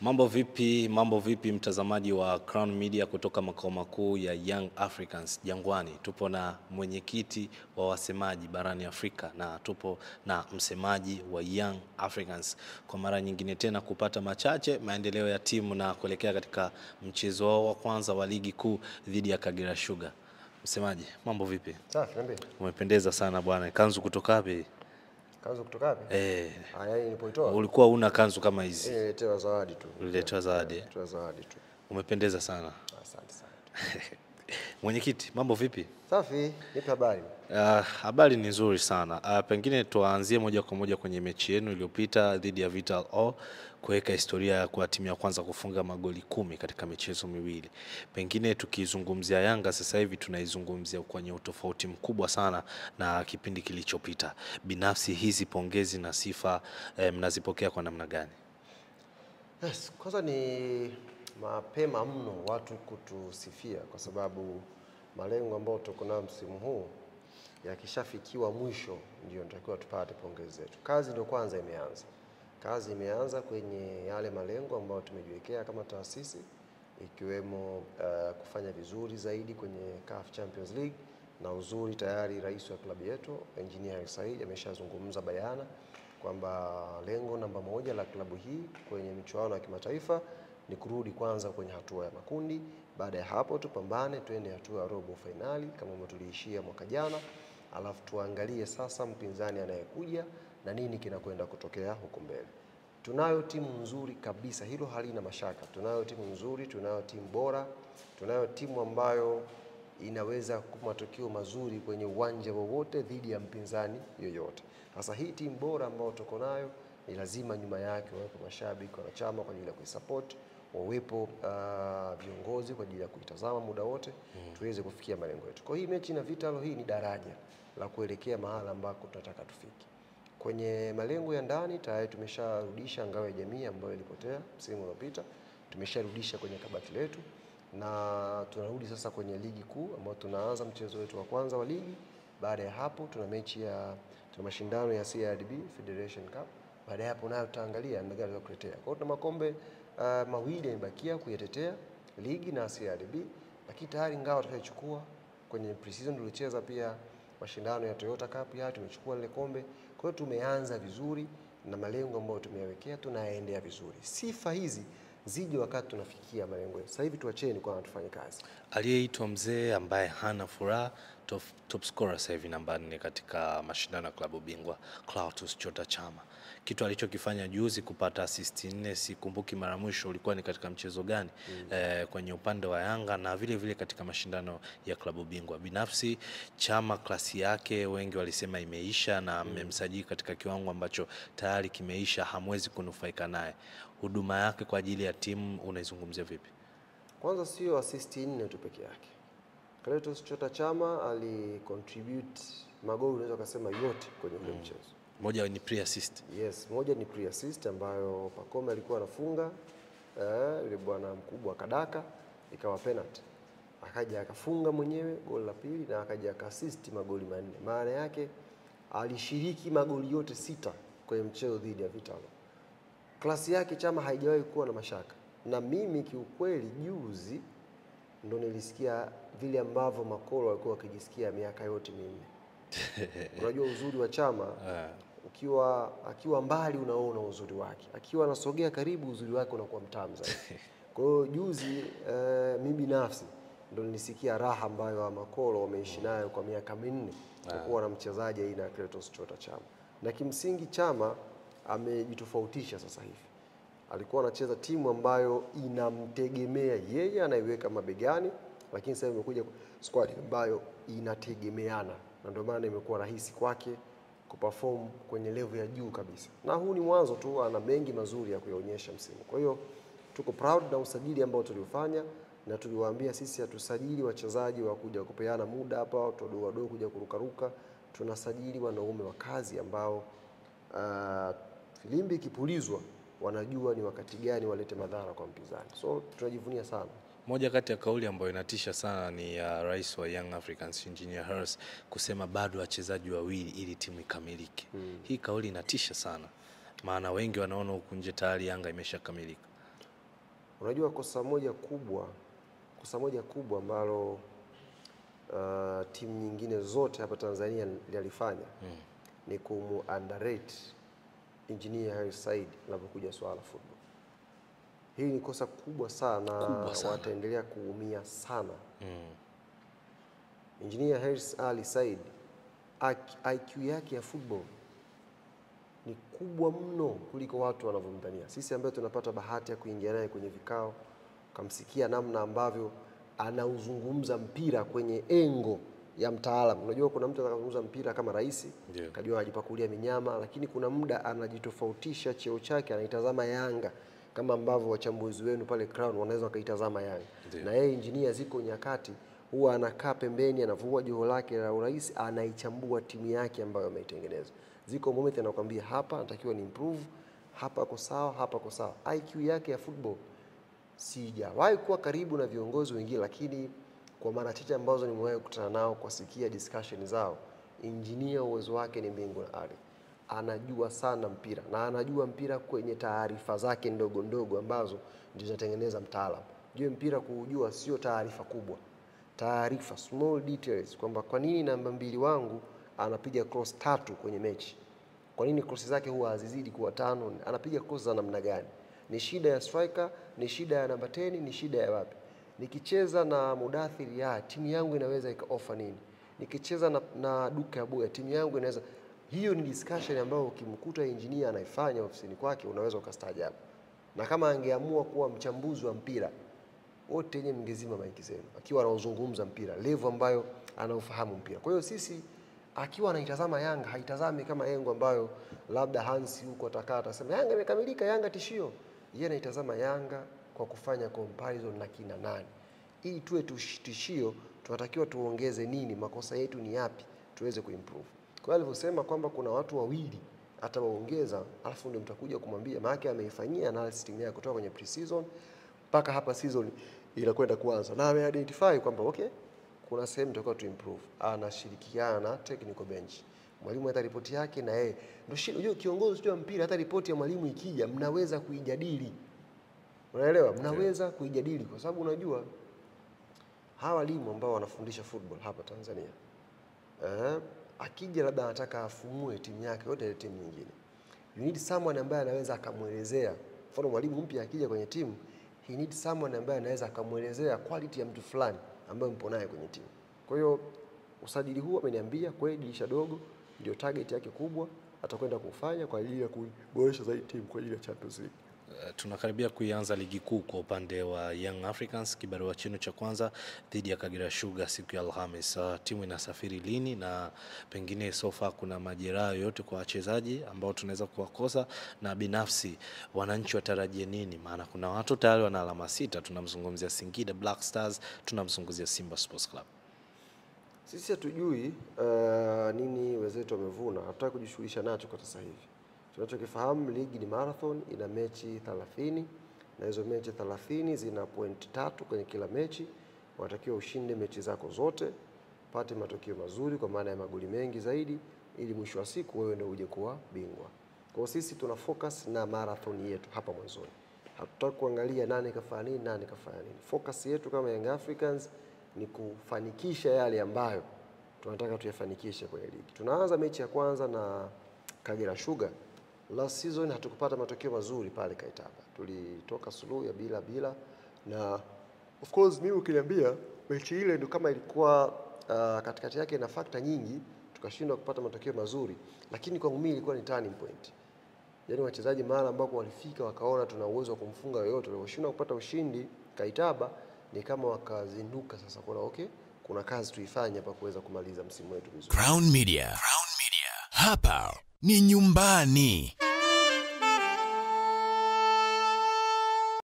Mambo vipi, mambo vipi mtazamaji wa Crown Media kutoka makao makuu ya Young Africans Jangwani. Tupo na mwenyekiti wa wasemaji barani Afrika na tupo na msemaji wa Young Africans kwa mara nyingine tena kupata machache maendeleo ya timu na kuelekea katika mchezo wao wa kwanza wa ligi kuu dhidi ya Kagera Sugar. Msemaji, mambo vipi? Safi, niambie. Umependeza sana bwana. Kanzu kutoka wapi? Kanzu kutoka wapi? Eh, Ah, yaani nilipoitoa. ulikuwa una kanzu kama hizi. Eh, nililetewa zawadi tu. Uliletewa zawadi. eh? Nililetewa zawadi tu. Umependeza sana. Asante sana. Mwenyekiti, mambo vipi? Safi, nipe habari. Uh, habari ni nzuri sana. Uh, pengine tuanzie moja kwa moja kwenye mechi yenu iliyopita dhidi ya Vital O kuweka historia ya kuwa timu ya kwanza kufunga magoli kumi katika michezo miwili. Pengine tukizungumzia Yanga sasa hivi tunaizungumzia kwenye utofauti mkubwa sana na kipindi kilichopita. Binafsi hizi pongezi na sifa eh, mnazipokea kwa namna gani? Yes, kwanza ni mapema mno watu kutusifia kwa sababu malengo ambayo tuko nayo msimu huu yakishafikiwa mwisho ndio natakiwa tupate pongezi zetu. Kazi ndio kwanza imeanza. Kazi imeanza kwenye yale malengo ambayo tumejiwekea kama taasisi ikiwemo uh, kufanya vizuri zaidi kwenye CAF Champions League na uzuri tayari rais wa klabu yetu Engineer Said ameshazungumza bayana kwamba lengo namba moja la klabu hii kwenye michuano ya kimataifa ni kurudi kwanza kwenye hatua ya makundi. Baada ya hapo tupambane twende hatua ya robo fainali kama ambavyo tuliishia mwaka jana, alafu tuangalie sasa mpinzani anayekuja na nini kinakwenda kutokea huko mbele. Tunayo timu nzuri kabisa, hilo halina mashaka. Tunayo timu nzuri, tunayo timu bora, tunayo timu ambayo inaweza kupa matokeo mazuri kwenye uwanja wowote dhidi ya mpinzani yoyote. Sasa hii timu bora ambayo tuko nayo ni lazima nyuma yake wawepo mashabiki, wanachama kwa ajili ya kuisupport, wawepo uh, viongozi kwa ajili ya kuitazama muda wote tuweze kufikia malengo yetu. Kwa hii mechi na Vitalo hii ni daraja la kuelekea mahala ambako tunataka tufike. Kwenye malengo ya ndani tayari tumesharudisha ngao ya jamii ambayo ilipotea msimu uliopita, tumesharudisha kwenye kabati letu na tunarudi sasa kwenye ligi kuu ambayo tunaanza mchezo wetu wa kwanza wa ligi. Baada ya hapo tuna mechi ya tuna mashindano ya CRDB Federation Cup. Baada ya hapo nayo tutaangalia namna gani kutetea. Kwa hiyo tuna makombe uh, mawili yamebakia kuyatetea ligi na CRDB, lakini tayari ngao tutaichukua kwenye pre-season tulicheza pia mashindano ya Toyota Cup ya tumechukua lile kombe. Kwa hiyo tumeanza vizuri na malengo ambayo tumeyawekea tunayaendea vizuri. Sifa hizi zije wakati tunafikia malengo yetu. Sasa hivi tuacheni kwanza tufanye kazi. Aliyeitwa mzee ambaye hana furaha, top, top scorer sasa hivi namba nne katika mashindano ya klabu bingwa Clatous Chota Chama. Kitu alichokifanya juzi kupata assist nne, sikumbuki mara mwisho ulikuwa ni katika mchezo gani eh, kwenye upande wa Yanga na vile vile katika mashindano ya klabu bingwa. Binafsi Chama klasi yake wengi walisema imeisha na mmemsajili katika kiwango ambacho tayari kimeisha, hamwezi kunufaika naye. Huduma yake kwa ajili ya timu unaizungumzia vipi? Kwanza sio assist nne tu peke yake. Clatous Chota Chama alicontribute magoli unaweza kusema yote kwenye ule mchezo. Moja ni pre assist. Yes, moja ni pre assist ambayo Pacome alikuwa anafunga eh, yule bwana mkubwa Kadaka ikawa penalty. Akaja akafunga mwenyewe goli la pili na akaja akaassist magoli manne. Maana yake alishiriki magoli yote sita kwenye mchezo dhidi ya Vitalo. Klasi yake Chama haijawahi kuwa na mashaka, na mimi kiukweli, juzi ndo nilisikia vile ambavyo Makolo walikuwa wakijisikia miaka yote minne. Unajua uzuri wa Chama ukiwa akiwa mbali unaona uzuri wake, akiwa anasogea karibu uzuri wake unakuwa mtamu zaidi. Kwa hiyo juzi eh, mimi binafsi ndo nilisikia raha ambayo Makolo wameishi nayo kwa miaka minne kuwa na mchezaji aina ya Clatous Chota Chama, na kimsingi Chama amejitofautisha sasa hivi. Alikuwa anacheza timu ambayo inamtegemea yeye, anaiweka mabegani, lakini sasa imekuja squad ambayo inategemeana, na ndio maana imekuwa rahisi kwake kuperform kwenye level ya juu kabisa, na huu ni mwanzo tu, ana mengi mazuri ya kuyaonyesha msimu. Kwa hiyo tuko proud na usajili ambao tuliofanya, na tuliwaambia sisi hatusajili wachezaji wa kuja kupeana muda hapa, watu wadogo wadogo kuja kurukaruka. Tunasajili wanaume wa kazi ambao uh, filimbi ikipulizwa wanajua ni wakati gani walete madhara kwa mpinzani, so tunajivunia sana. Moja kati ya kauli ambayo inatisha sana ni ya rais wa Young Africans Engineer Hersi kusema bado wachezaji wawili ili timu ikamilike. Hii kauli inatisha sana, maana wengi wanaona huku nje tayari Yanga imeshakamilika. Unajua kosa moja kubwa, kosa moja kubwa ambalo uh, timu nyingine zote hapa Tanzania linalifanya ni kumu underrate Engineer Hersi Said linapokuja swala la football. Hili ni kosa kubwa sana, Kubwa sana. wataendelea kuumia sana. Engineer Hersi Ali Said IQ yake ya football ni kubwa mno kuliko watu wanavyomdhania. Sisi ambayo tunapata bahati ya kuingia naye kwenye vikao, ukamsikia namna ambavyo anauzungumza mpira kwenye engo ya mtaalam. Unajua kuna mtu anazungumza mpira kama rais, Ndio. kajua anajipakulia minyama, lakini kuna muda anajitofautisha cheo chake, anaitazama Yanga kama ambavyo wachambuzi wenu pale Crown wanaweza wakaitazama Yanga. Ndio. Na yeye injinia, ziko nyakati huwa anakaa pembeni, anavua joho lake la urais, anaichambua timu yake ambayo ameitengeneza. Ziko moment anakuambia hapa natakiwa ni improve, hapa ako sawa, hapa ako sawa. IQ yake ya football sijawahi kuwa karibu na viongozi wengine, lakini kwa mara chache ambazo nimewahi kukutana nao kusikia discussion zao, injinia uwezo wake ni mbingu na ardhi. Anajua sana mpira na anajua mpira kwenye taarifa zake ndogo ndogo ambazo ndio zinatengeneza mtaalamu. Jue mpira kuujua sio taarifa kubwa, taarifa small details, kwamba kwa nini namba mbili wangu anapiga cross tatu kwenye mechi kwa nini krosi zake huwa hazizidi kuwa tano? Anapiga krosi za namna gani? Ni shida ya striker? Ni shida ya namba 10? Ni shida ya wapi? Nikicheza na Mudathiri ya timu yangu inaweza ikaofa nini? Nikicheza na, na Duke Abuya timu yangu inaweza. Hiyo ni discussion ambayo ukimkuta engineer anaifanya ofisini kwake unaweza ukastaajabu, na kama angeamua kuwa mchambuzi wa mpira wote yenye mngezima maiki zenu, akiwa anauzungumza mpira level ambayo anaufahamu mpira. Kwa hiyo sisi akiwa anaitazama Yanga haitazami kama yengo ambayo labda Hansi huko atakaa atasema Yanga imekamilika, Yanga tishio. Yeye anaitazama Yanga kwa kufanya comparison na kina nani, ili tuwe tush- tishio, tunatakiwa tuongeze nini, makosa yetu ni yapi, tuweze kuimprove. Kwa hiyo alivyosema kwamba kuna watu wawili atawaongeza, alafu ndio mtakuja kumwambia, maana ameifanyia analysis timu yake kutoka kwenye pre-season mpaka hapa season inakwenda kuanza, na ameidentify kwamba okay, kuna sehemu tutakuwa tu improve. Anashirikiana na technical bench, mwalimu hata ripoti yake na yeye ndio shida. Unajua kiongozi wa mpira, hata ripoti ya mwalimu ikija, mnaweza kuijadili, unaelewa, mnaweza kuijadili kwa sababu unajua hawa walimu ambao wanafundisha football hapa Tanzania eh, akija labda anataka afumue timu yake yote ile timu nyingine, you need someone ambaye anaweza akamwelezea. Mfano mwalimu mpya akija kwenye timu, he need someone ambaye anaweza akamwelezea quality ya mtu fulani ambaye mpo naye kwenye timu. Kwa hiyo usajili huu ameniambia kweli, dirisha dogo ndio target yake kubwa, atakwenda kufanya kwa ajili ya kuboresha zaidi timu kwa ajili ya Champions League. Eh, tunakaribia kuianza ligi kuu kwa upande wa Young Africans, kibarua chenu cha kwanza dhidi ya Kagera Sugar siku ya Alhamis. Uh, timu inasafiri lini na pengine sofa kuna majeraha yoyote kwa wachezaji ambao tunaweza kuwakosa, na binafsi wananchi watarajie nini? Maana kuna watu tayari wana alama sita, tunamzungumzia Singida Black Stars, tunamzungumzia Simba Sports Club. Sisi hatujui uh, nini wenzetu wamevuna, hatutaki kujishughulisha nacho kwa sasa hivi. Tunachokifahamu ligi ni marathon, ina mechi 30 na hizo mechi 30 zina pointi tatu kwenye kila mechi. Unatakiwa ushinde mechi zako zote, pate matokeo mazuri kwa maana ya magoli mengi zaidi, ili mwisho wa siku wewe ndio uje kuwa bingwa. Kwa hiyo sisi tuna focus na marathon yetu hapa mwanzoni, hatutaki kuangalia nani kafanya nini, nani kafanya nini. Focus yetu kama Young Africans ni kufanikisha yale ambayo tunataka tuyafanikishe kwenye ligi. Tunaanza mechi ya kwanza na Kagera Sugar. Last season hatukupata matokeo mazuri pale Kaitaba, tulitoka suluhu ya bila bila, na of course mimi ukiniambia mechi ile ndio kama ilikuwa uh, katikati yake na fakta nyingi, tukashindwa kupata matokeo mazuri, lakini kwangu mimi ilikuwa ni turning point. Yaani wachezaji mara ambapo walifika wakaona tuna uwezo wa kumfunga yoyote, walioshindwa kupata ushindi Kaitaba ni kama wakazinduka sasa, kuna okay, kuna kazi tuifanye hapa kuweza kumaliza msimu wetu vizuri. Crown Media. Crown Media. Hapa ni nyumbani.